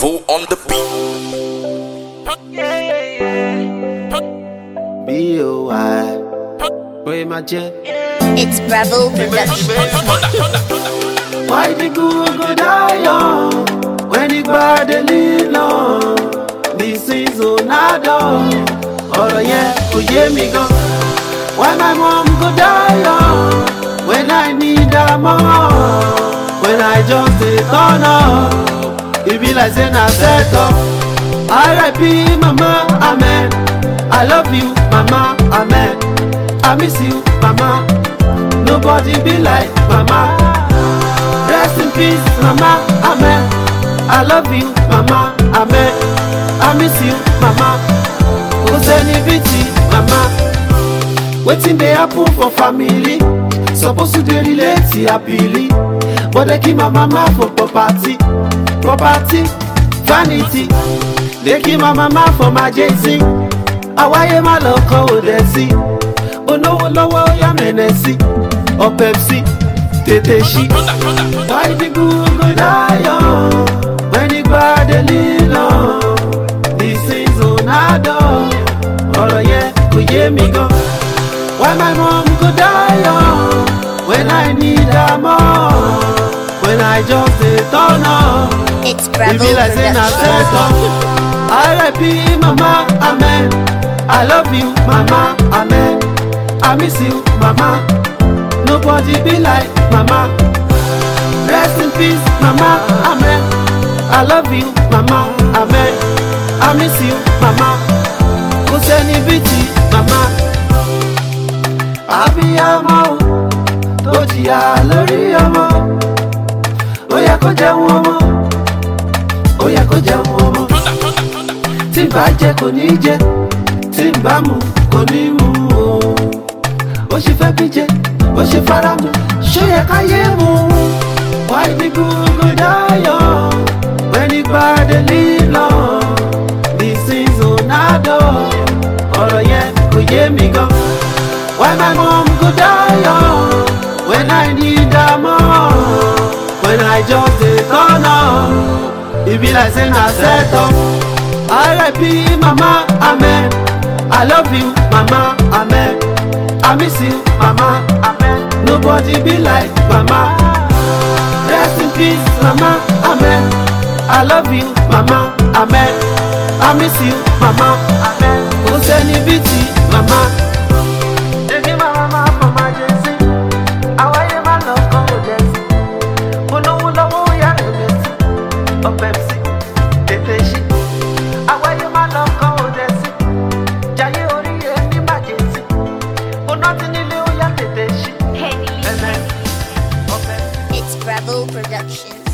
Bravo on the beat. B.O.I. Pray my jet. It's Bravo Production. Why the good go die young? When the bad they lean long. This is Onado. Ọ̀rọ̀ yẹn kò yé mi gan. Why my mom go die young? When I need her more. When I just dey turn up. E be like say na set up. R.I.P. mama, amen. I love you, mama, amen. I miss you, mama. Nobody be like mama. Rest in peace, mama, amen. I love you, mama, amen. I miss you, mama. Kò sẹ́ni bí ti mama. Wetin dey happen for family? Suppose to dey relate happily. But dey kill my mama for property. Property, vanity. Dey kill my mama for my jay-z. Àwáyé má lọ kọ́ òdẹ sí. Olówó lọ́wọ́ yá mẹ́nẹ̀ sí. Ọ̀pẹ̀ sí, tètè ṣí. Why the good go die young when the bad dey live long? This is Onado. Ọ̀rọ̀ yẹn kò yé mi gan. Why my mom go die young when I need her more? When I just dey turn up. It's E Bravo be like say na set up. Production. R.I.P. mama, amen. I love you, mama, amen. I miss you, mama. Nobody be like mama. Rest in peace, mama, amen. I love you, mama, amen. I miss you, mama. Kò sẹ́ni bí ti mama. Abiyamọ o, tó jìyà lórí ọmọ. Ó yẹ kó jẹun ọmọ. Ó yẹ kó jẹun ọmọ tí n bá jẹ kò ní jẹ tí n bá mu kò ní mu o ó ṣe fẹ́ bí jẹ ó ṣe fara mu ṣó yẹ ká yé mu why the good go die young when the bad dey live long this is Onado ọ̀rọ̀ yẹn kò yé mi gan why my mom go die young when I need her more when I just dey turn up e be like say na set up. R.I.P. Mama, amen. I love you, Mama, amen. I miss you, Mama, amen. Nobody be like Mama. Rest in peace, Mama, amen. I love you, Mama, amen. I miss you, Mama, amen. Kò sẹ́ni bí ti Mama. Èmi máa mama for my jẹ́sí. Àwáyé máa lọ kọ́ òjẹ́sí. Olówó lọ́wọ́ ó yá rẹ̀ mẹ́sì. Ọ̀pẹ̀ sí, tètè ṣí àwáyé má lọ kọ́ òde sí jayé orí ẹni bàjẹ́ sí oná tí nílé ó yá tètè ṣí. ẹ̀mẹ́ ọ̀fẹ́. It's Bravo Production.